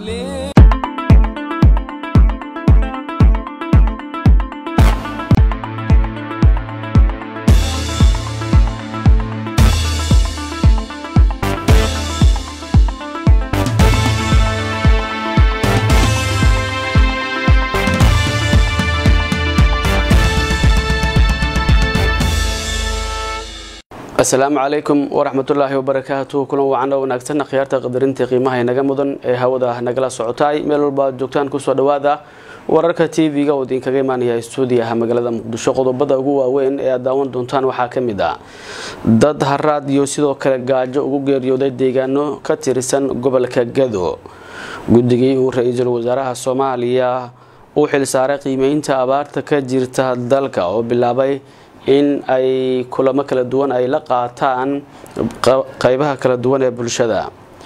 عليه asalaamu calaykum waraxmatullaahi wabarakaatu kulan wacan oo wanaagsan khiyaarta qadarinta qiimaha inaga mudan ee hawada nagala socotaay meel walba aad joogtaan kusoo dhawaada wararka t v-ga oo idinkaga imaanaya stuudiyaha magaalada muqdisho qodobada ugu waaweyn ee aad daawan doontaan waxaa kamid ah dad haraad iyo sidoo kale gaajo ugu geeriyooday deegaano ka tirsan gobolka gado guddigii uu ra-iisul wasaaraha soomaaliya uu xilsaaray qiimeynta abaarta ka jirta dalka oo bilaabay in ay kulamo kala duwan ay la qaataan qeybaha kala duwan ee bulshada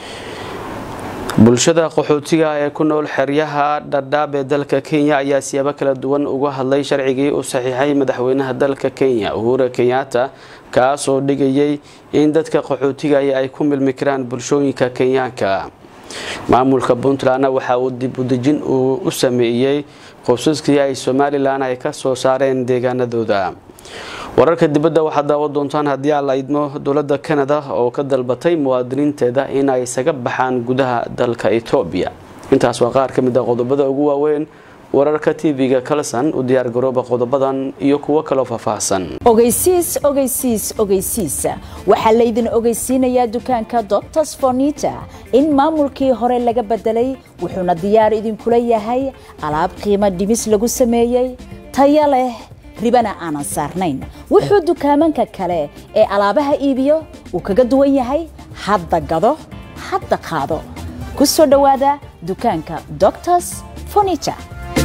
bulshada qaxootiga ee ku nool xeryaha dhadhaab ee dalka kenya ayaa siyaabo kala duwan uga hadlay sharcigii uu saxiixay madaxweynaha dalka kenya uhura kenyatta kaas oo dhigayay in dadka qaxootiga ay ku milmi karaan bulshooyinka kenyaanka maamulka puntlandna waxa uu dib udejin uu u sameeyey qoysaskii ay somalilan ay ka soo saareen deegaanadooda wararka dibadda waxaad daawan doontaan haddii aan la idmo dowladda canada oo ka dalbatay muwaadiniinteeda in ay isaga baxaan gudaha dalka etoobiya intaas waa qaar ka mid a qodobada ugu waaweyn wararka tv-ga kalson u diyaargarooba qodobadan iyo kuwo kaloo faahfaahsan ogeysiis ogeysiis ogeysiis waxaa laydin ogeysiinayaa dukaanka doctors fornita in maamulkii hore laga bedelay wuxuuna diyaar idinkula yahay alaab qiimo dhimis lagu sameeyey taya leh ribana aanan saarnayn wuxuu dukaamanka kale ee alaabaha iibiyo uu kaga duwan yahay hadda gado hadda qaado ku soo dhowaada dukaanka doctors fornita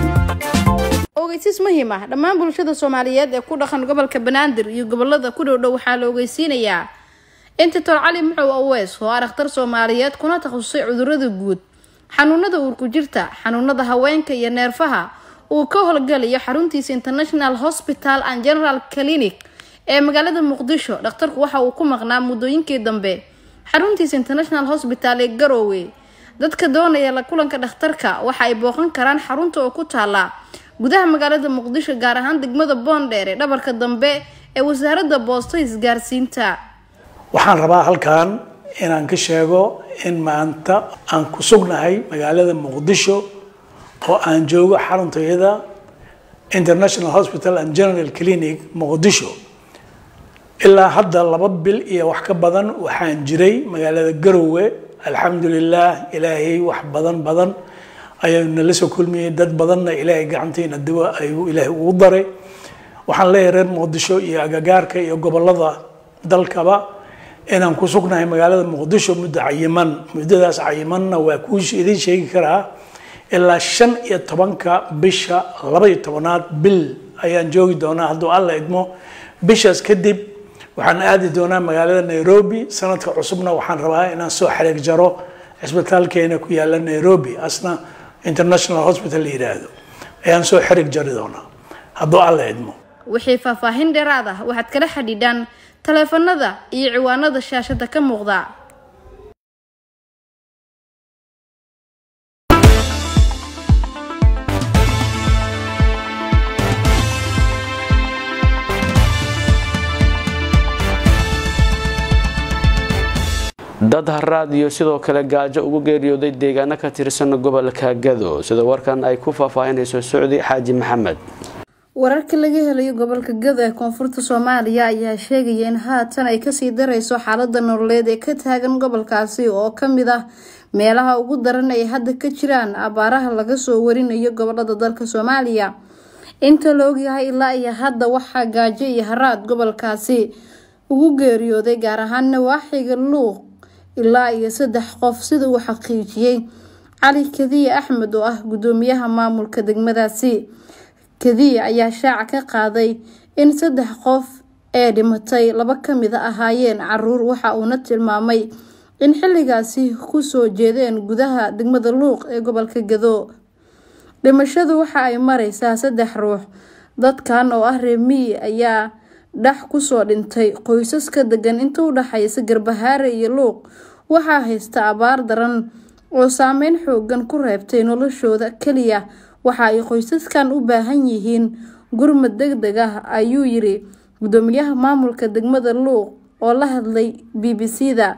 ogeysiis muhiim ah dhammaan bulshada soomaaliyeed ee ku dhaqan gobolka banaadir iyo gobolada ku dhowdhow waxaa la ogeysiinayaa in doctor cali muxow aweys oo ah dhakhtar soomaaliyeed kuna takhasusay cudurada guud xanuunada uurku jirta xanuunada haweenka iyo neerfaha uu ka howlgalayo xaruntiisa international hospital and general clinic ee magaalada muqdisho dhakhtarku waxa uu ku maqnaa muddooyinkii dambe xaruntiisa international hospital ee garoowe dadka doonaya la kulanka dhakhtarka waxa ay booqan karaan xarunta oo ku taala gudaha magaalada muqdisho gaar ahaan degmada boondheer ee dhabarka dambe ee wasaaradda boosto isgaarsiinta waxaan rabaa halkan inaan ka sheego in maanta aan ku sugnahay magaalada muqdisho oo aan joogo xaruntayada international hospital and general clinic muqdisho ilaa hadda laba bil iyo wax ka badan waxaan jiray magaalada garowe alxamdulilah ilaahay wax badan badan ayuu nala soo kulmiyey dad badanna ilaahay gacantiina diwa ayuu ilaahay ugu daray waxaan leeyahay reer muqdisho iyo agagaarka iyo gobolada dalkaba inaan ku sugnahay magaalada muqdisho muddo cayiman muddadaas cayimanna waa kuu idin sheegi karaa ilaa shan iyo tobanka bisha laba iyo tobanaad bil ayaan joogi doonaa hadduu alla idmo bishaas kadib waxaan aadi doonaa magaalada nairobi sanadka cusubna waxaan rabaa inaan soo xariig jaro cisbitaalkeena ku yaala nairobi asna international hospital la yidhaahdo ayaan soo xiriig jari doonaa hadduu alla idmo wixii faahfaahin dheeraad ah waxaad kala xidhiidhaan taleefanada iyo ciwaanada shaashada ka muuqda dad haraad iyo sidoo kale gaajo ugu geeriyooday deegaano ka tirsan gobolka gado sida warkan ay ku faahfaahinayso socdi xaaji maxamed wararka laga helayo gobolka gado ee koonfurta soomaaliya ayaa sheegaya in haatan ay kasii dareyso xaalada nololeed ee ka taagan gobolkaasi oo kamid ah meelaha ugu daran ay hadda ka jiraan abaaraha laga soo warinayo gobolada dalka soomaaliya inta la ogyahay ilaa iyo hadda waxaa gaajo iyo haraad gobolkaasi ugu geeriyooday gaar ahaan nawaaxiga luuq ilaa iyo saddex qof sida uu xaqiijiyey cali kadiye axmed oo ah gudoomiyaha maamulka degmadaasi kadiye ayaa shaaca ka qaaday in saddex qof ee dhimatay laba kamid a ahaayeen caruur waxa uuna tilmaamay in xilligaasi kusoo jeedeen gudaha degmada luuq ee gobolka gado dhimashadu waxa ay mareysaa saddex ruux dadkan oo ah reemiyi ayaa dhax kusoo dhintay qoysaska degan inta u dhaxaysa garbahaare iyo luuq waxaa haysta abaar daran oo saameyn xoogan ku reebtay noloshooda keliya waxa ay qoysaskan u baahan yihiin gurmad deg deg ah ayuu yiri gudoomiyaha maamulka degmada luuq oo la hadlay b b c da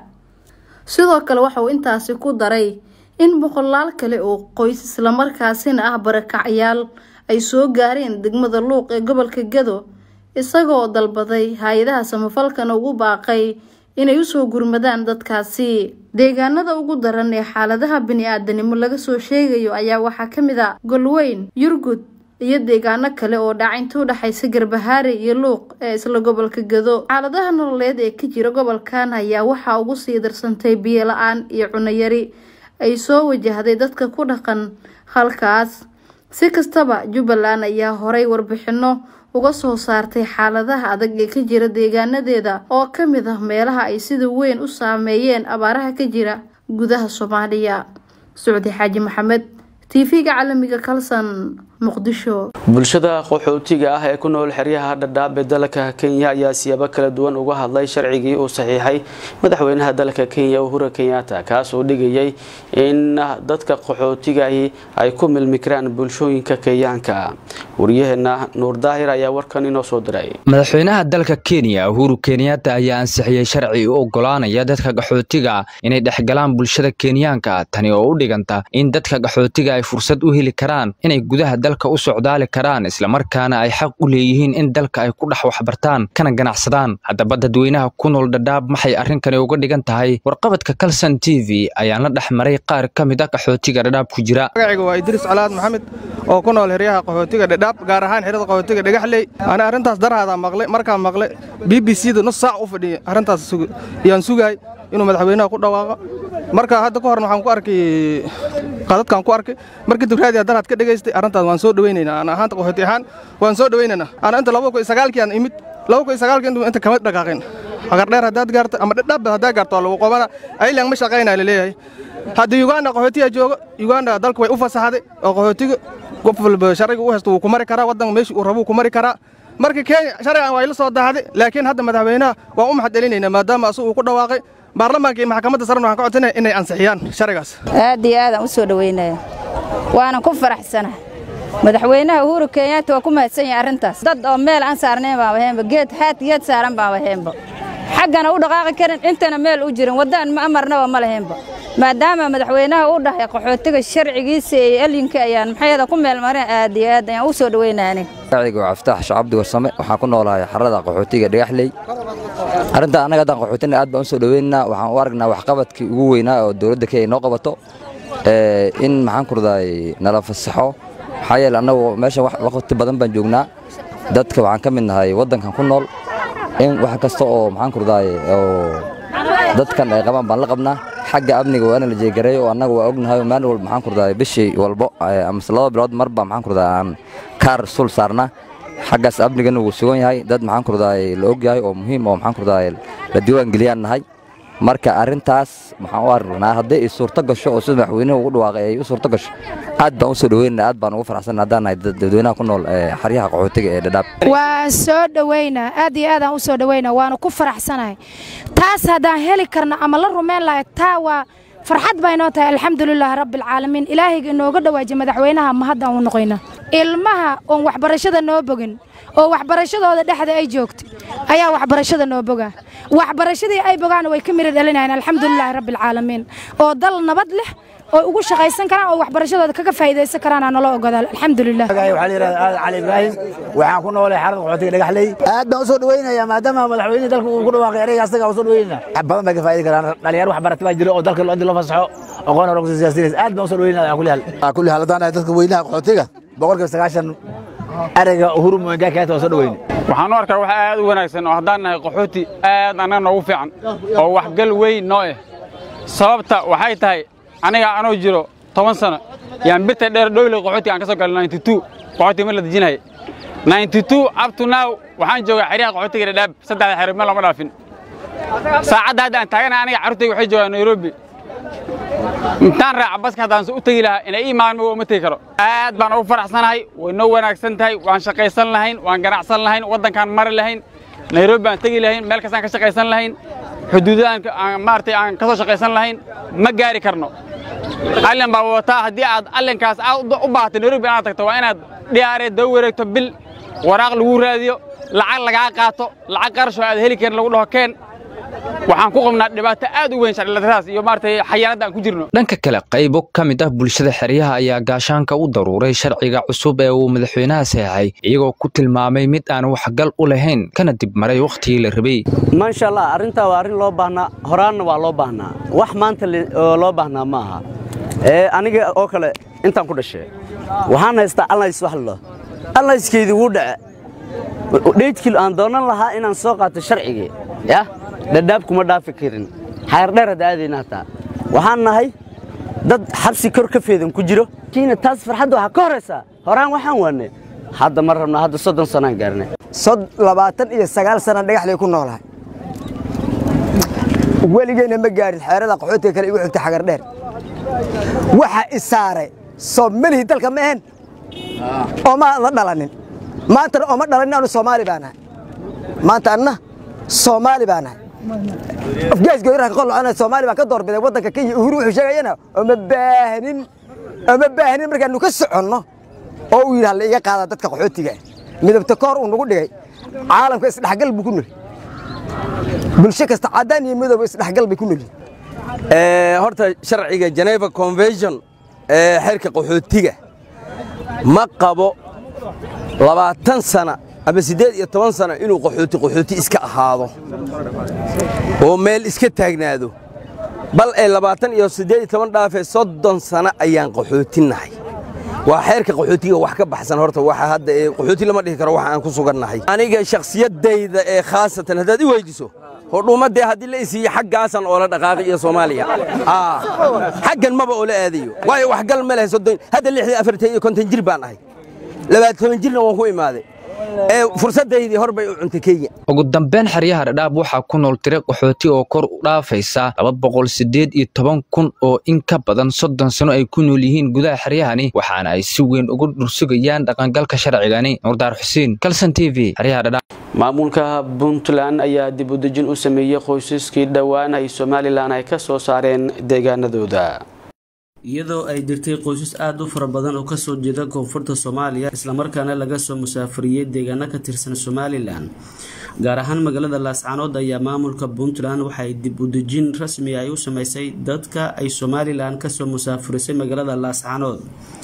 sidoo kale waxa uu intaasi ku daray in boqolaal kale oo qoys islamarkaasina ah barakacyaal ay soo gaareen degmada luuq ee gobolka gado isagoo dalbaday hay-adaha samafalkana ugu baaqay inay usoo gurmadaan dadkaasi deegaanada ugu daran ee xaaladaha bini-aadanimo laga soo sheegayo ayaa waxaa ka mid a golweyn yurgud iyo deegaano kale oo dhaca inta u dhexaysa garbahaare iyo luuq ee isla gobolka gado xaaladaha nololeed ee ka jira gobolkan ayaa waxaa ugu sii darsantay biyo la-aan iyo cunayari ay soo wajahday dadka ku dhaqan halkaas si kastaba jubbaland ayaa horay warbixino uga soo saartay xaaladaha adag ee ka jira deegaanadeeda oo ka mid ah meelaha ay sida weyn u saameeyeen abaaraha ka jira gudaha soomaaliya socdi xaaji maxamed tv-ga caalamiga kalson muqdisho bulshada qaxootiga ah ee ku nool xeryaha dhadhaab ee dalka kenya ayaa siyaabo kala duwan uga hadlay sharcigii uu saxiixay madaxweynaha dalka kenya uhura kenyatta kaas oo dhigayay in dadka qaxootigahi ay ku milmi karaan bulshooyinka kenyaanka waryaheena nuur daahir ayaa warkan inoo soo diray madaxweynaha dalka kenya uhuru kenyatta ayaa ansixiyey sharci u ogolaanaya dadka qaxootiga inay dhexgalaan bulshada kenyaanka tani oo u dhiganta in dadka qaxootiga ay fursad u heli karaan inay gudaha dalka u socdaali karaan islamarkaana ay xaq u leeyihiin in dalka ay ku dhex waxbartaan kana ganacsadaan haddaba dadweynaha ku nool dhadhaab maxay arrinkani uga dhigan tahay warqabadka kalson t v ayaan la dhex maray qaar ka mid a qaxootiga dhadhaab ku jira magaciga waa idriis calaad maxamed oo ku nool heryaha qaxootiga dhadhaab gaar ahaan xerada qaxootiga dhagaxley ana arrintaas darhaada maqlay markaa maqlay b b c da nus saac u fadhiyay arrintaas yaan sugaay inuu madaxweynaha ku dhawaaqo marka hadda ka horna waxaan ku arkay qadadkaan ku arkay markii dubraadiya daraad ka dhegaystay arrintaas waan soo dhawaynaynaa ana ahaanta qaxooti ahaan waan soo dhawaynaynaa ana inta laba kun iyo sagaalkii aan imid laba kun iyo sagaalkii inta kama dhaqaaqin hagardheer haddaad gaarto ama dhadhaab haddaad gaarto waa lagu qobana aylan ma shaqaynaa laleeyahay haddii uganda qaxootiga joogo uganda dalka way u fasaxday oo qaxootiga qof walba sharciga u haysto wuu ku mari karaa waddanka meeshii uu rabuu ku mari karaa marka kenya sharcigan waa ila soo daahday laakiin hadda madaxweynaha waan u mahad celinaynaa maadaama asagu uu ku dhawaaqay baarlamaanka iyo maxkamadda sarena waxaan ka codsanaya inay ansixiyaan sharcigaas aad iyo aadaan u soo dhowaynaya waanan ku faraxsanahay madaxweynaha uhuru kenyatta waa ku mahadsan yahay arrintaas dad oo meel aan saarnayn baan waheenba geed haad geed saaran baan waheenba xaggana u dhaqaaqi karin intana meel u jirin waddaan ma amarnaba ma laheenba maadaama madaxweynaha u dhahay qaxootiga sharcigiisa iyo elinka ayaan maxayada ku meel marin aad iyo aad ayaan u soo dhowaynaya aniga magaciga waa caftaax shacabdi warsame waxaan ku noolahay xarada qaxootiga dhagaxley arrinta annaga haddaan qaxootina aad baan u soo dhoweynaynaa waxaan u aragnaa waxqabadkii ugu weynaa oo dowladda kenya noo qabato in maxaan ku raday nala fasaxo maxaa yeele annagu meeshan waqti badan baan joognaa dadka waxaan ka mid nahay waddankan ku nool in wax kasta oo maxaan ku raday oo dadkan ay qabaan baan la qabnaa xagga amniga waa in la jeegareeyo oo annaga waa ognahay maalin walba maxaan ku raday bishii walbo amase laba bilood marba maxaan ku raday aan kaar sul saarnaa xaggaas amnigana wuu sugan yahay dad maxaan ku raday la og yahay oo muhiim oo maxaan ku raday la diiwaan geliyaan nahay marka arrintaas maxaan u aragnaa hadday ay suurto gasho oo sida madaxweynuhu ugu dhawaaqay ay u suurto gasho aad baan u soo dhaweynaa aad baan ugu faraxsan haddaan nahay dadweynaha ku nool xaryaha qaxootiga ee dhadhaab waa soo dhoweynaa aad iyo aadaan u soo dhoweynaa waana ku faraxsanahay taas haddaan heli karno ama la rumayn lahay taa waa farxad baa inoo tahay alxamdulilaahi rabbialcaalamiin ilaahayga inooga dhawaajiye madaxweynaha ma haddaan u noqoyna ilmaha oon waxbarashada noo bogin oo waxbarashadooda dhexda ay joogto ayaa waxbarashada noo bogaa waxbarashadii ay bogaana way ka miri dhalinayaan alxamdulilaahi rabbialcaalamiin oo dal nabad leh oo ugu shaqaysan karaan oo waxbarashadooda kaga faa'iidaysan karaan nala ogodaa alxamdulilah waxaa la yidhahda aadan cali ibraahim waxaan ku noolay xarada qaxootiga dhagaxley aad baan u soo dhaweynayaa maadaama madaxweynihii dalka uu ku dhawaaqay ereyga asaga u soo dhaweynayna wax badan bay ka faa'idi karaan dhalinyaro wax barata baa jira oo dalka loo fasaxo aqoon hore kusii siyaasinays aad baan u soo dhaweynaya kulli hal kulli hal haddaan dadka weynaha qaxootiga boqolkiiba sagaashan ereyga uhuru muenga keenta waa soo dhaweyne waxaan u arkaa wax aad u wanaagsan oo haddaan nahay qaxooti aad annaga noogu fiican oo waxgal weyn noo eh sababta waxay tahay aniga anoo jiro toban sano yaan birta dheer dhowle qaxootiga aan ka soo galay qaxootiga mar la dejinaya up to now waxaan joogaa xeryaha qaxootiga dhadhaab saddexda xero meel lama dhaafin saacadda hadda aan taaganahay aniga carruurtayga waxay joogaan nairobi intaan raaca baska haddaan u tegi lahaa inay ii maalmo uma tegi karo aad baan ugu faraxsanahay way noo wanaagsan tahay waan shaqaysan lahayn waan ganacsan lahayn waddankaan mari lahayn nairobi baan tegi lahayn meel kastaan ka shaqaysan lahayn xuduudahan maaragtay aan ka soo shaqaysan lahayn ma gaari karno allin baa wataa haddii aad allinkaas aad u baahatay nairobi inaad tagto waa inaad dhiyaaree daba wareegto bil waraaq lagu raadiyo lacag lagaa qaato lacag qarashoo aad heli karin lagu dhaho keen waxaan ku qabnaa dhibaato aad u weyn sharcilatadaas iyo maaragtay xayaanadda aan ku jirno dhanka kale qaybo ka mid ah bulshada xeryaha ayaa gaashaanka u daruuray sharciga cusub ee uu madaxweynaha saxay iyagoo ku tilmaamay mid aan waxgal u lahayn kana dib maray wakhtigii la rabay maasha allah arrintaa waa arrin loo baahnaa horaanna waa loo baahnaa wax maanta oo loo baahnaa ma aha aniga oo kale intaan ku dhashay waxaan haystaa allays wax lo allayskeydii wuu dhace dheydkii aan doonan lahaa inaan soo qaato sharcigii yah dhadhaab kuma dhaafi karin xayardheer hadda aadayna hataa waxaan nahay dad xabsi kor ka feedan ku jiro kiina taas farxadda waxaa ka horaysaa horaan waxaan waanay hadda ma rabna hadda soddon sanaan gaarnay labaatan iyo sagaal sana dhagaxlay ku noolahay weligeyna ma gaarin xeerada qaxootiga kale igu xigta xagardheer waxa isaaray soomalihi dalka ma ahen ooma la dhalanin maantana ooma dhalanin anu soomaali baa nahay maanta anna soomaali baa nahay afgaasgoyraha qolocona soomaali baan ka doorbiday waddanka kenya uhuru wuxuu sheegayana ooma baahnin ooma baahnin markaanu ka soconno oo uu yidhaha la iga qaada dadka qaxootiga midabta koor uu nagu dhigay caalamka isdhexgal buu ku noli bulsho kasta caddaan iyo midooba isdhexgal bay ku noli horta sharciga geneva convention ee xeerka qaxootiga ma qabo labaatan sana ama siddeed iyo toban sana inuu qaxooti qaxooti iska ahaado oo meel iska taagnaado bal ee labaatan iyo siddeed iyo toban dhaafee soddon sana ayaan qaxootinnahay waa xeerka qaxootiga wax ka baxsan horta waxa hadda ee qaxooti lama dhihi karo waxa aan ku sugannahay aniga shakhsiyaddayda ee khaasatan haddaad i weydiso hodhuumadee haddii la isiiyo xaggaasan oola dhaqaaqi iyo soomaaliya xaggan maba oola aadayo waayo waxgal ma leh soddon hadda lixdii afartan iyo konton jir baan ahay labaatan jirna waan ku imaaday ee fursadaydii hor bay u cuntay kenya ugu dambeyn xeryaha dhadhaab waxaa ku nool tiro qaxooti oo kor u dhaafaysa laba boqol siddeed iyo toban kun oo in ka badan soddon sano ay ku nool yihiin gudaha xeryahani waxaana ay si weyn ugu dhursugayaan dhaqangalka sharcigani nuurdaar xuseen kalson t v xeryaha dhadhaab maamulka puntland ayaa dib u dejin u sameeyey qoysaskii dhowaan ay somalilan ay ka soo saareen deegaanadooda iyadoo ay jirtay qoysas aada u fara badan oo kasoo jeeda koonfurta soomaaliya islamarkaana laga soo musaafiriyey deegaano ka tirsan somalilan gaar ahaan magaalada laascaanood ayaa maamulka puntland waxay dib u dejin rasmi ay u sameysay dadka ay somalilan kasoo musaafirisay magaalada laascaanood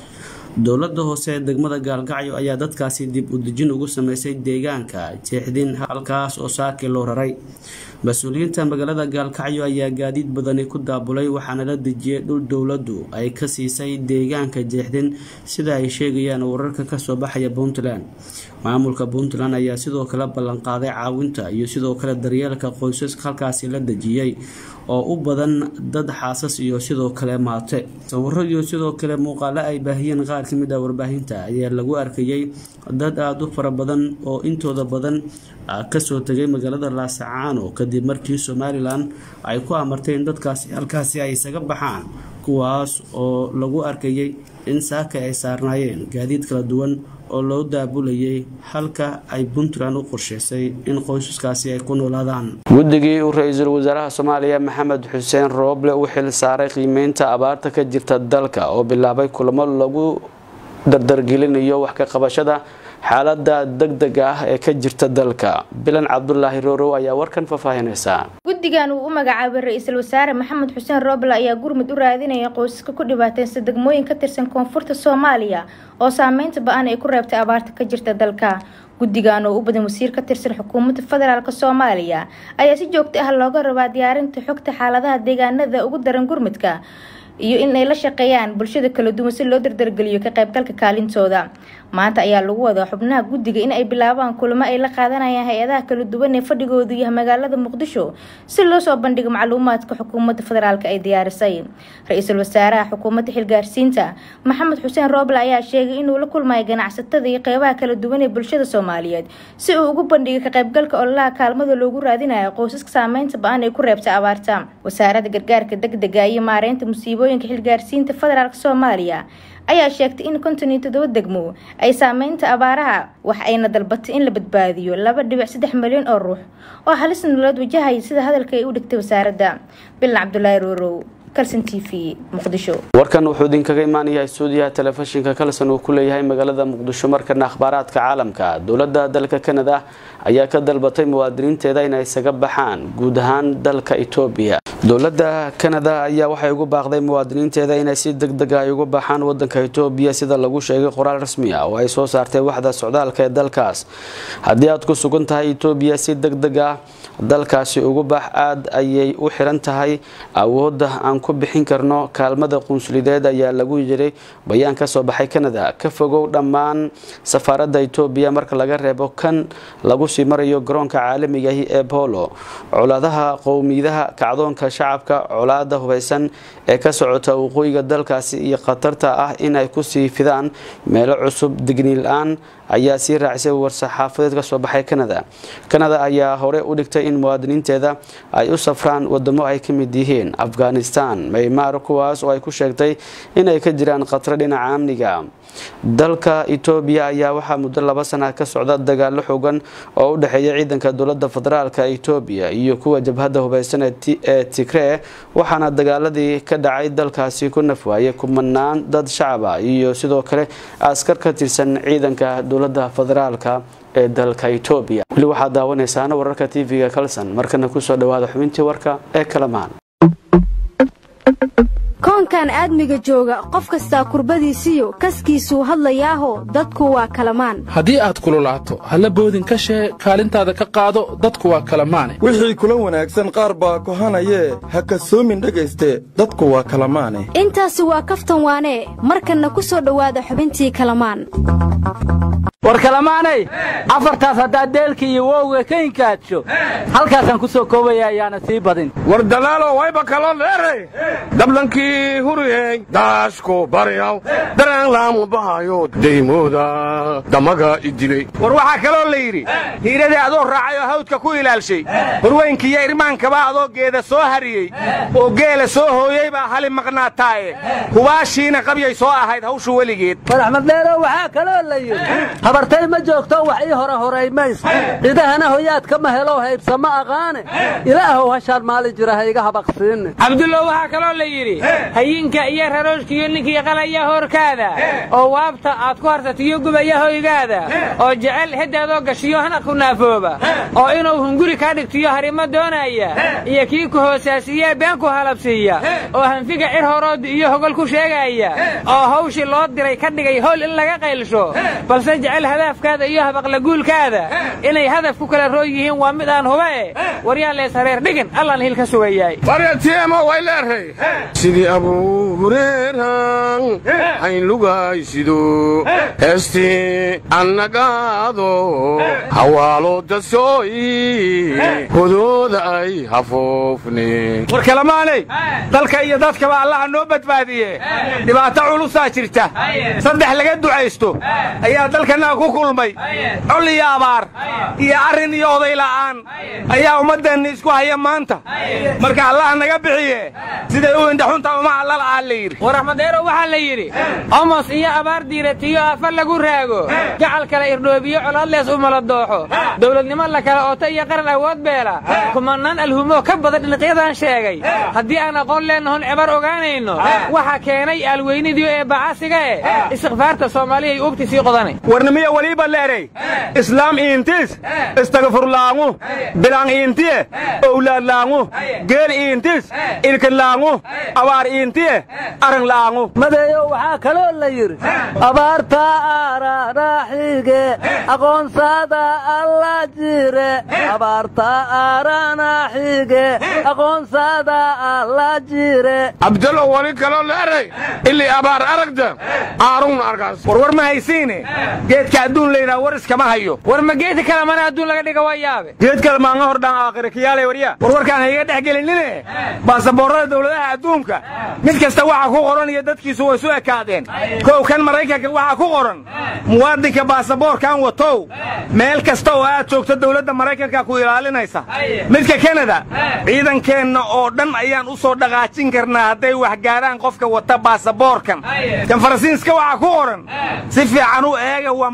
dowlada hoose ee degmada gaalgacyo ayaa dadkaasi dib u dejin ugu sameysay deegaanka jeexdin halkaas oo saakii loo raray mas-uuliyiinta magaalada gaalkacyo ayaa gaadiid badani ku daabulay waxaana la dejiyay dhul dowladdu ay ka siisay deegaanka jeexdin sida ay sheegayaan wararka kasoo baxaya puntland maamulka puntland ayaa sidoo kale ballanqaaday caawinta iyo sidoo kale daryeelka qoysaska halkaasi la dejiyey oo u badan dad xaasas iyo sidoo kale maate sawiro iyo sidoo kale muuqaalo ay baahiyeen qaar ka mid ah warbaahinta ayaa lagu arkayay dad aada u fara badan oo intooda badan kasoo tegay magaalada laasacaano kadib markii somalilan ay ku amartay in dadkaasi halkaasi ay isaga baxaan kuwaas oo lagu arkayay in saaka ay saarnaayeen gaadiid kala duwan oo loo daabulayay halka ay puntland u qorsheysay in qoysaskaasi ay ku noolaadaan guddigii uu ra-iisul wasaaraha soomaaliya maxamed xuseen rooble u xil saaray qiimeynta abaarta ka jirta dalka oo bilaabay kulamo lagu dardargelinayo wax ka qabashada xaalada degdega ah ee ka jirta dalka bilan cabdulaahi roorow ayaa warkan faahfaahinaysa guddigan uu u magacaabay ra-iisul wasaare maxamed xuseen rooble ayaa gurmud u raadinaya qoysaska ku dhibaateysta degmooyin ka tirsan koonfurta soomaaliya oo saameynta ba-an ay ku reebtay abaarta ka jirta dalka guddigan oo u badan wasiir ka tirsan xukuumadda federaalk soomaaliya ayaa si joogto ah looga rabaa diyaarinta xogta xaaladaha deegaanada ugu daran gurmudka iyo in ay la shaqeeyaan bulshada kala duwan si loo dardargeliyo ka qaybgalka kaalintooda maanta ayaa lagu wadaa xubnaha guddiga in ay bilaabaan kulamo ay la qaadanayaan hay-adaha kala duwan ee fadhigoodu yahay magaalada muqdisho si loo soo bandhigo macluumaadka xukuumadda federaalk ay diyaarisay ra-iisul wasaaraha xukuumadda xilgaarsiinta maxamed xuseen rooble ayaa sheegay inuu la kulmayo ganacsatada iyo qeybaha kala duwan ee bulshada soomaaliyeed si uu ugu bandhigo ka qaybgalka ololaha kaalmada loogu raadinayo qoysaska saameynta ba-an ay ku reebtay abaarta wasaaradda gargaarka degdega iyo maareynta musiibooyinka xilgaarsiinta federaalk soomaaliya ayaa sheegtay in konton iyo toddoba degmo ay saameynta abaaraha wax ayna dalbatay in la badbaadiyo laba dhibic saddex milyan oo ruux oo halis nololeed wajahaya sida hadalka ay u dhigtay wasaaradda bilan cabdulaahi roorow kalson t v muqdisho warkan wuxuu idinkaga imaanayaa stuudiyaha telefishinka kalson uu ku leeyahay magaalada muqdisho markana akhbaaraadka caalamka dowladda dalka kanada ayaa ka dalbatay muwaadiniinteeda inay isaga baxaan guud ahaan dalka etoobiya dowladda kanada ayaa waxay ugu baaqday muwaadiniinteeda inay si deg dega ay uga baxaan wadanka etoobiya sida lagu sheegay qoraal rasmi ah oo ay soo saartay waxda socdaalka ee dalkaas haddii aad ku sugan tahay etoobiya si deg deg ah dalkaasi ugu bax aad ayay u xiran tahay awoodda aan ku bixin karno kaalmada qunsulideed ayaa lagu yiray bayaan ka soo baxay kanada ka fogow dhammaan safaaradda etoobiya marka laga reebo kan lagu sii marayo garoonka caalamigahi ee bolo colaadaha qowmiyadaha kacdoonka shacabka colaada hubeysan ee ka socota waqooyiga dalkaasi iyo khatarta ah inay kusii fidaan meelo cusub digniil-aan ayaa sii raacisay war-saxaafadeed ka soo baxay kanada kanada ayaa hore u dhigtay in muwaadiniinteeda ay u safraan wadamo ay ka mid yihiin afghanistan maymaar kuwaas oo ay ku sheegtay inay ka jiraan khatro dhinaca amniga dalka etoobiya ayaa waxaa muddo laba sana ka socda dagaalo xoogan oo u dhexeeya ciidanka dowlada federaalk etoobiya iyo kuwa jabhadda hubeysan ee tigree waxaana dagaaladii ka dhacay dalkaasi ku nafwaayay kumanaan dad shacaba iyo sidoo kale askar ka tirsan ciidanka dowlada federaalka ee dalka etoobiya weli waxaad daawanaysaana wararka tv-ga kalson markana kusoo dhawaada xubintii warka ee kalamaan koonkan aadmiga jooga qof kastaa kurbadiisiyo kaskiisuu hadlayaaho dadku waa kalamaan haddii aad kululaato halla boodin ka shee kaalintaada ka qaado dadku waa kalamaane wixii kula wanaagsan qaar baa kohanayee ha kasoomin dhegayste dadku waa kalamaane intaasi waa kaftan waanee markanna ku soo dhowaada xubintii kalamaan war kalamaanay afartaas haddaad deelka iyo wowga ka inkaadsho halkaasaan ku soo koobaya ayaana sii badin war dalaalo wayba kaloo dheeray dablankii huriyey daashku baryaw daraan laamu bahayo daymooda damaga idilay war waxaa kaloo la yidhi hiiradii adoo raacay oo hawdka ku ilaalshay horweynkiiyo irmaankaba adoo geeda soo hariyey oo geela soo hooyey baa hali maqnaataaye hubaashiina qabyay soo ahayd hawshu weligeed war axmed dheero waxaa kaloo la yidhi habartay ma joogto wax ii hore horay mays cidahana hoyaadka ma helo haybsa ma aqaane ilaahow hashaan maali jira ha iga habaqsiinne cabdullow waxaa kaloo la yidhi hayinka iyo rarooshkiiyo ninkii qalaya hoorkaada oo waabta aad ku harsatiyo gubaya hoygaada oo jecel heddaadoo gashiyo hana ku naafooba oo inuu hunguri kaa dhigtiyo harimo doonaya iyo kii ku hoosaasiiyee been ku halabsiiya oo hanfiga cir horood iyo hogol ku sheegaya oo hawshii loo diray ka dhigay howl in laga qaylsho balse jecel hadaafkaada iyo habaqlaguulkaada inay hadaf ku kala roon yihiin waa mid aan huba e waryaa lees hareer dhigin allaan hil ka sugayaay waryatiemo way leeray sidii abuu hureeran hayn lugaysido heestii annagaado hawaalo dasooyi hodooda ay hafoofne war kalamaanay dalka iyo dadkaba allaha noo badbaadiye dhibaato culusaa jirta saddex laga ducaysto ayaa dalkannaga ku kulmay col iyo abaar iyo arrin iyo oday la'aan ayaa ummaddeenna isku haya maanta marka allaha naga bixiye siday u indhaxunta uma allalaaa la yidhi war axmedeero waxaa la yidhi omos iyo abaar diiratiyo afa lagu raago gacal kale irdhoobiyo colaadlees u mala dooxo dowladnimo la kala oota iyo qaran awood beela kumanaan alhumoo ka badan dhinaqyadan sheegay haddii aan aqoon leennahon cibar ogaanayno waxa keenay aalweynidii ee bacasiga e istikfaarta soomaaliyay ubti sii qodanay warnimiya waliiba leeray islaam iintis istagfurlaangu bilang iintiye owlaadlaangu geel iintis ilkilaangu abaar iintiye arrinlaangu madeeyo waxaa kaloo la yidhi abaarta aaranaxige aqoonsada alla jire abaarta aaranaxige aqoonsada alla jire abdalo wali kaloo leeray ilii abaar aragda aarugna arkaas warwar ma haysiine geedka adduun laydhaha war iskama hayo war ma geedka kale mana adduun laga dhiga waa yaabe geed kale maanga hordhaan aakhira kiyaalay waryaa war warkaan hayga dhex gelinine baasaboorrada dawladaha adduunka mid kasta waxa ku qoran iyo dadkiisu way su ekaadeen kow kan maraykanka waxaa ku qoran muwaadinka baasaboorkan watow meel kasta oo aad joogto dawladda maraykanka ku ilaalinaysa midka kanada ciidankeenna oo dhan ayaan u soo dhaqaajin karnaa hadday wax gaadhaan qofka wata baasaboorkan kan faransiiska waxaa ku qoran si fiican u eega waa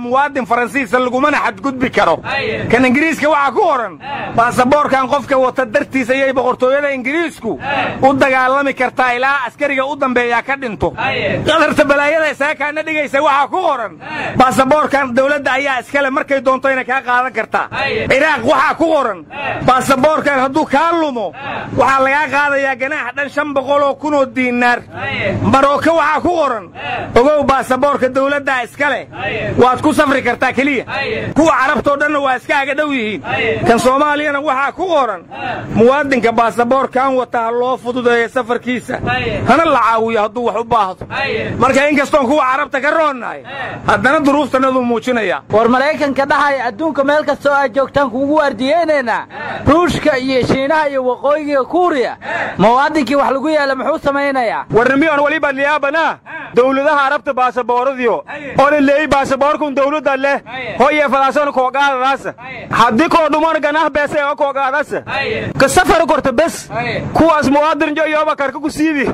muwaadin faransiisa lagumana xadgudbi karo kan ingiriiska waxaa ku qoran baasaboorkan qofka wata dartiis ayay boqortooyada ingiriisku u dagaalami kartaa ilaa askariga u dambeeyaa ka dhinto qadarta balaayada isaakaana dhigaysa waxaa ku qoran baasaboorkan dowladda ayaa iskale markay doonto inay kaa qaadan kartaa ciraaq waxaa ku qoran baasaboorkan hadduu kaa lumo waxaa lagaa qaadayaa ganaax dhan shan boqoloo kunoo diinaar marooka waxaa ku qoran ogow baasaboorka dowladdaa iska leh waad ku safri kartaa keliya kuwa carabtoo dhanna waa iska aga dhow yihiin kan soomaaliyana waxaa ku qoran muwaadinka baasaboorkan wata ha loo fududeeyo safarkiisa hana la caawiyo hadduu wax u baahdo marka inkastoon kuwa carabta ka roonnahay haddana duruuftanaduu muujinaya war maraykanka dhahaya adduunka meel kastoo aad joogtaan kuugu waardiyeynaynaa ruushka iyo shiinaha iyo waqooyiga kuuriya muwaadinkii wax lagu yeela muxuu samaynayaa warnimiyoon waliba liyaabana dowladaha arabta baasabooradiyo ona leeyi baasaboorkun dowladda leh hoye fadaasona koogaadadaasa haddii koo dhuman ganah beese oo koogaadasa ka safar korta bes kuwaas muwaadin jo yoba karka ku siibi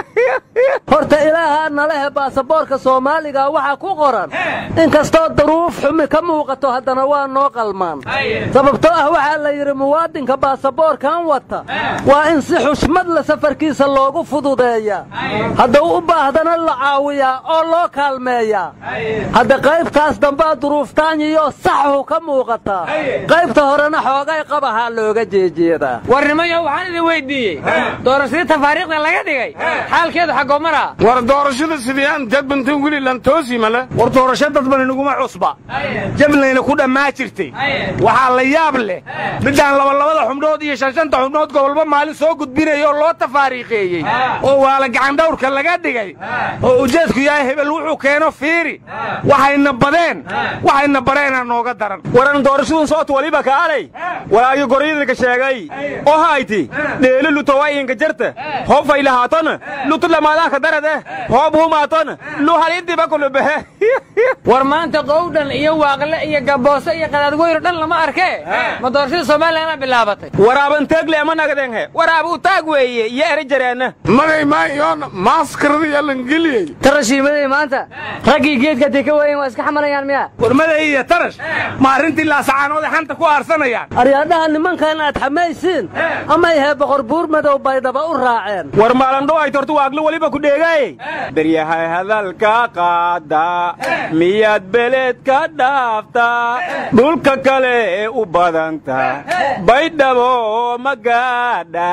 horta ilaahaa nalehe baasaboorka soomaaliga waxaa ku qoran in kastoo daruuf xumi ka muuqato haddana waa noo qalmaan sababtoo ah waxaa la yidhi muwaadinka baasaboorkan wata waa in si xushmad la safarkiisa loogu fududeeya hadduu u baahdana la caawiyaa oo loo kaalmeeyaa hadda qaybtaas dambaa duruuftaanyiyo saxhu ka muuqataa qaybta horena xoogay qabahaa looga jeejeedaa warnimayo waxaan idin weyddiiyey doorashadii tafaariikhda laga dhigay xaalkeedu xaggoo maraa war doorashada sidiyaan jadbantan weli lantoosi male war doorasho dadban inaguma cusba jablayna ku dhammaa jirtay waxaa la yaab leh midaan labalabada xubnood iyo shanshanta xubnood gobolba maalin soo gudbinaya oo loo tafaariiqeeyey oo waala gacandhawrka laga dhigay oo ujeedku yahay hebel wuxuu keeno fiiri waxayna badeen waxayna bareenaa nooga daran waran doorashadun soot waliba kaalay walaayo goryadinka sheegay oo hayti dheelo lutowayinka jarta hoob fay lahaatona lutu lamaadaanka darade hoob humaatona lu halidiba kulubehe war maanta qowdhan iyo waaqle iyo gaboose iyo qadaadgoyro dhan lama arkee ma doorashada somalilanaa bilaabatay waraaban teegle ama nagadenghe waraabuu taag weeye iyo eri jareenna magay maayoon maaskarada yalangeliyey tarashiimaday maanta raggii geedka dee ka waayen waa iska xamalayaan miya warmaday iyo tarash ma arrintii laasacaanoode xanta ku aarsanayaan aryaadhaha nimankan aad xamaysiin amay hee boqor buur madow baydhaba u raaceen war maalandho ay tortu waaglo weliba ku dheegay beryahay hadalka qaada miyaad beled ka dhaaftaa dhulka kale ee u badanta baydhabo magaadha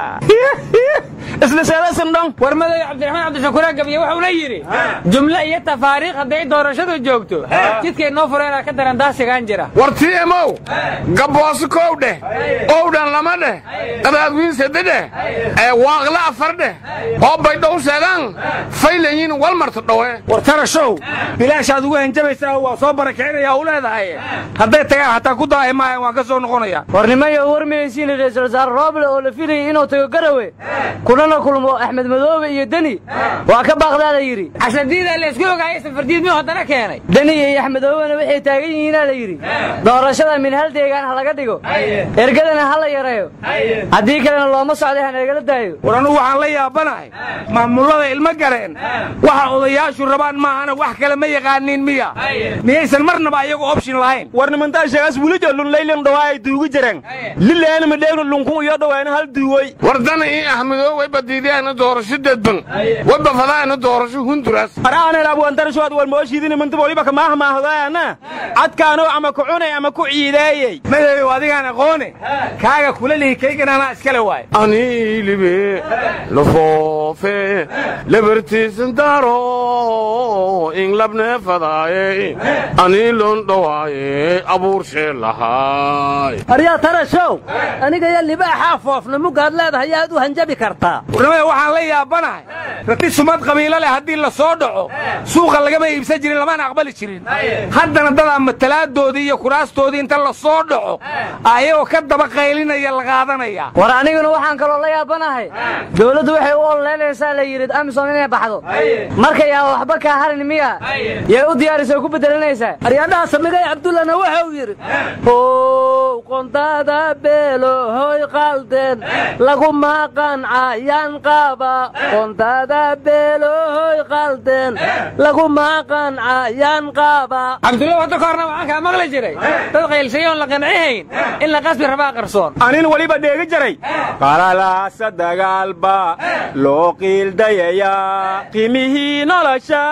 isla seedasandhon war madow cabdiraxmaan cabdishakuure gabiye wuxuuna yidhi jumle iyo tafaariikh hadday doorashadu joogto jidkay noo fureenaa ka daran daasigaan jira war timow gabbooso kow dheh owdhan lama dheh qadaadwiin sade dheh ee waaqle afar dheh oo baydhow seedan faylayin walmarta dhowe war tarashow bilaashaad ugu hanjabaysaa waa soo barakicinayaa u leedahay hadday tagaan hataa ku daahi maayan waan ka soo noqonaya warnimayo warmaysiin ra'iisul wasaare rooble oo la filayay inuu tago garawe kunana kulmo axmed madoobe iyo deni waa ka baaqdaa la yidhi casadiida laysku ogaayay safardiid miyuu haddana keenay deni iyo axmed madoobena waxay taagan yihiinaa la yidhi doorashada min hal deegaan ha laga dhigo ergadana ha la yareeyo haddii kalena looma socday ha nagala daayo war anugu waxaan la yaabanahay maamullada ilmo gareen waxa odayaashu rabaan maahana wax kale ma yaqaaniin miya miyaysan marnaba ayagu option lahayn war nimantaa sheegaas welijo lunlaylan dhawaa ay duugi jireen lileena midheegnu lunkun iyo dhawaana hal duugoy war dana ii ahmedoo way badiideena doorasho dadban way bafadaana doorasho hunduras araanelaabwantarashoad walmooshiidini mantaba waliba kamaaha maahdaana cadkaanoo ama ku cunay ama ku ciideeyey madow adigaan aqoone kaaga kula lihi kaygan anaa iskale waay aniilibe lafoofe lebartiisan daaro inglabne fadaaye aniilon dhawaaye abuurshe lahaay aryaa tarashow aniga iyo libaaxaa foofna mugaad leedahay yaad u hanjabi kartaa warnimada waxaan la yaabanahay rati sumad qabiilo leh haddii la soo dhaco suuqa lagama iibsan jirin lamana aqbali jirin haddana dadaa matalaadoodii iyo kuraastoodii inta la soo dhaco ayagoo ka daba qaylinaya la qaadanaya war aniguna waxaan kaloo la yaabanahay dowladdu waxay u ololeynaysaa la yidhi amisom inay baxdo markay aa waxba kaa harin miya bedelaysaa yay u diyaarisay ku bedelanaysaa aryaadhaha samigay cabdullana waxa uu yidhi how qondada beelo hoy qaldeen laguma qancayaan qaba qondada beelo hoy qaldeen laguma qancayaan qaba cabdulla wadda ka horna waxaan kaa maqli jiray dad qaylsayoon la qancihayn in la qasbi rabaa qarsoon anin weliba dheegi jiray qalalaasa dagaalba loo qiildayayaa qiimihii nolosha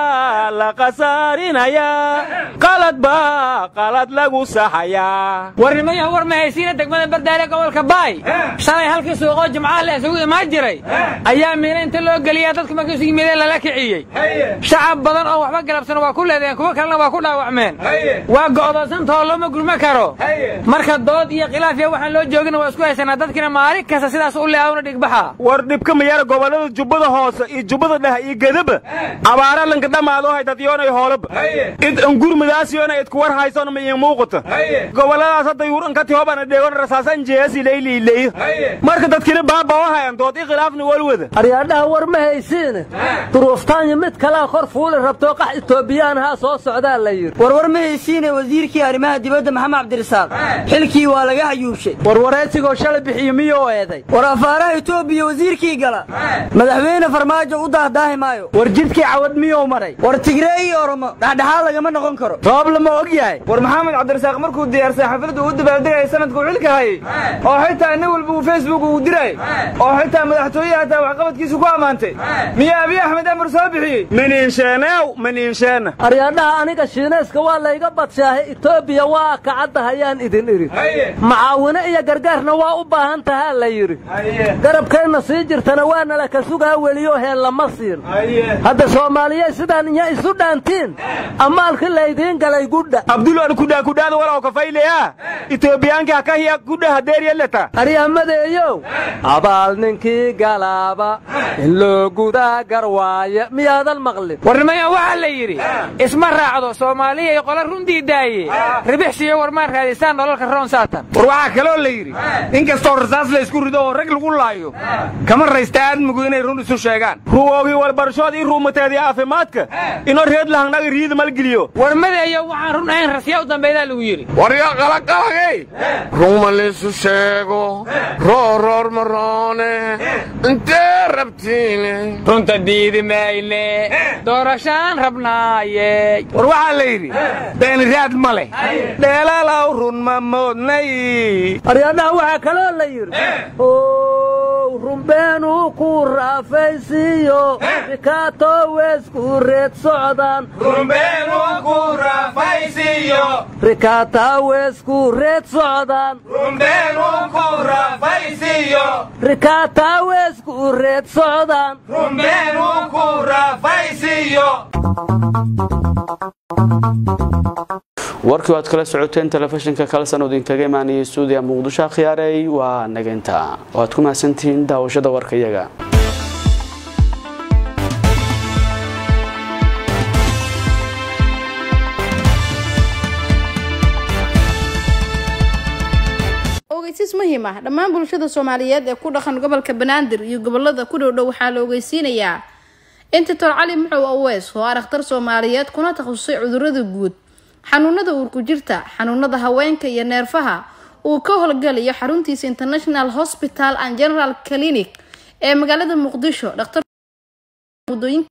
la khasaarinayaa qalad baa qalad lagu saxayaa warnimayaha war ma haysiina degmada bardaale gobolka baay shalay halkii suuqoo jimcaha la isugu imaan jiray ayaa miina inta loo geliyaa dadku markii isu yimideen lala kiciyey shacab badan oo waxba galabsan waa ku leedeen kuwo kalena waa ku dhaawacmeen waa go'doonsantahoo looma gurma karo marka dood iyo khilaaf iyo waxaan loo joogina waa isku haysanaa dadkina maalin kasta sidaas u leeawna dhigbaxa war dhibka mayara gobollada jubbada hoose iyo jubbada dhexe iyo gedaba abaara lanka dhammaadoo haydadyoonay hoolaba id angurmadaasiyoona idku war haysona ma iin muuqata gobolladaas hadda yuuranka tihobana dheegon rasaasan jeesi layliileeyo marka dadkina baaba oo hayan dood i khilaafna walwada aryaadhaha war ma haysiine duruuftaanyo mid kalaa kor fuuli rabtoo qax itoobiyaanahaa soo socdaa la yidhi warwar ma haysiine wasiirkii arrimaha dibadda maxamed cabdirasaaq xilkii waa laga hayuushay warwareedsigoo shalay bixiyo miyuu eeday war afaaraha itoobiya wasiirkii gala madaxweyne farmaajo u daahdaahi maayo war jidkii cawad miyuu maray war tigree iyo oromo dhexdhexaad lagama noqon karo roob lama og yahay war maxamed cabdirasaaq markuu diyaarsay xafladda uu dabaaldegaya sanadkuu xilka hayay oo xitaa nin walba uu facebook ugu diray oo xitaa madaxtooyaha hataa waxqabadkiisu ku ammaantay miyaa abiy axmed amar soo bixiyey maniinsheeneew maniinsheena aryaadhaha aniga shiinayska waa layga badshaahay etoobiya waa kacadahayaan idin idhi macaawino iyo gargaarna waa u baahan tahaa la yidhi garabkeenna sii jirtana waa nala ka sugaa weliyo heen lama siin hadda soomaaliye sidaan inya isu dhaantiin ammaalki laydiin galay gudha abdulan kudhaa kudhaada walaw kafayleya itoobiyaanka hakahiya kudha hadeeryaleta aryamadeeyow abaal ninkii galaaba in loo gudaa garwaaya miyaadan maqlin warnimaya waxaa la yidhi isma raacdo soomaaliya iyo qola runtii daaye ribixsiyo warmaan raadisaan dholalka roon saatan war waxaa kaloo la yidhi in kastoo rasaas la isku rido oo rag lagu laayo kama raysta aadmigu inay run isu sheegaan ruwoogii walbarashood ii ruumateedii caafimaadka inoo reed lahangnaga riida malgeliyo warmadeeyo waxaan run ahayn rasya u dambaydaa lagu yidhi warya qalaqalagay ruma laysu sheego rooroor maroone intee rabtiine runta diidi mayne doorashaan rabnaaye war waxaa la yidhi beeniraad ma leh dheelaalaw run ma moodnay aryaadhaha waxaa kaloo la yidhi ow rumbeenuu ku raafaysiiyo rikaato weysku reed socdaan rikaata weysku reed socdaan rikaata weysku reed socdaan warkii waad kala socoteen telefishinka kalsan oo idinkaga imaanayay stuudiya muqdisho akhyaarey waa nageynta waad ku mahadsantihiin daawashada warka iyaga ogeysiis muhiim ah dhammaan bulshada soomaaliyeed ee ku dhaqan gobolka banaadir iyo gobolada ku dhowdhow waxaa la ogeysiinayaa intitor cali muxow aweys oo ah dhakhtar soomaaliyeed kuna takhasusay cudurada guud xanuunada uurku jirta xanuunada haweenka iyo neerfaha uu ka howlgalayo xaruntiisa international hospital and general clinic ee magaalada muqdisho dhaktar